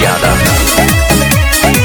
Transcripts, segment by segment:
यादव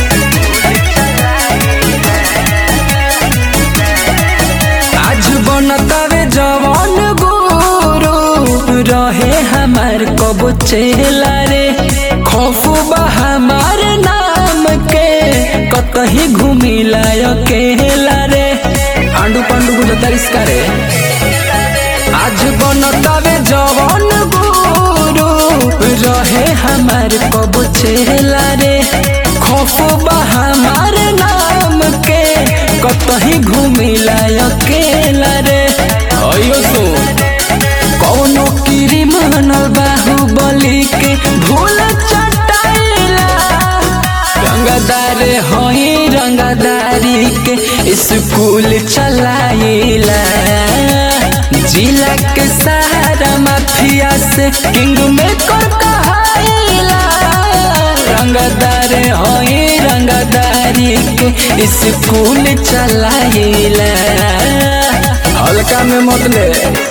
आज बनतावे जवान गुरु रहे हमार कबो चेला रे खौफ बा हमार नाम के कतही घूमिला अकेला रे आंडू पांडू गुजतारिस करे आज बनतावे जवान गुरु रहे हमार कबो चेला रे खौफ बा हमार नाम के कतही घूमिला अकेला रे अयो सो कौनो कीरी मानल बाहुबली के भूल चटाइला रंगदार होई रंगदारी के स्कूल चलाइला जिला के सहारा माफिया से किंग में कर कहाइला रंगदार होई रंगदारी के स्कूल चलाइला हल्का में मत ले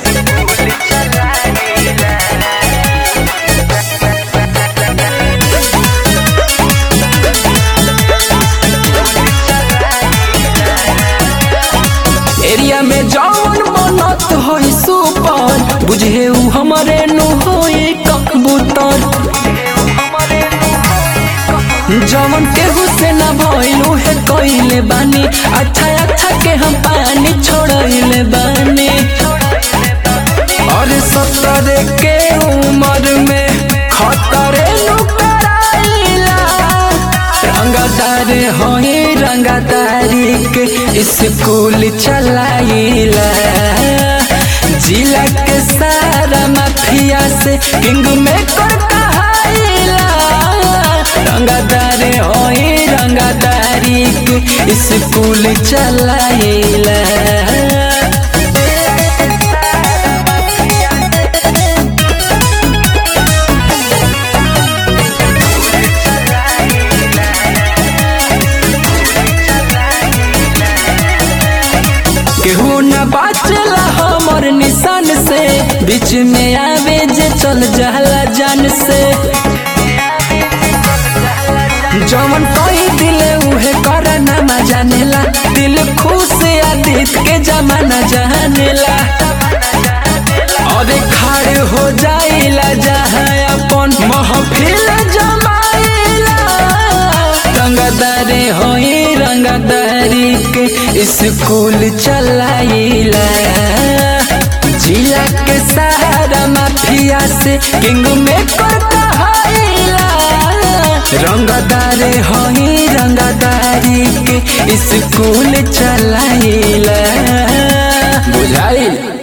एरिया में जौन बनत होई सुपर बुझे उ हमरे नु होई कबूतर जवन केहू से ना भइलू है कइले बानी अच्छा अच्छा के हम पानी छोड़ले बानी और सत्तर के उम्र में खतरे नु कराइला रंगदार होई रंगदारी के स्कूल चलाइला जिला के सारा माफिया से किंग में कर कहाइला रंगदार होई रंगदारी के स्कूल चलाइला केहू न बाचला हमर निशान से बीच में आवे जे चल जाला जान से जवन कोई दिले उहे करना मा जानेला दिल खुश आदित के जमाना जानेला और खाड़ हो जाइला जहाँ अपन महफिल जमाइला रंगदारे होई रंगदारी के स्कूल चलाइला जिला के सहारा माफिया से किंग में कर कहाइला रंगदारे होई रंगदारी के स्कूल चलाइला बुझाइल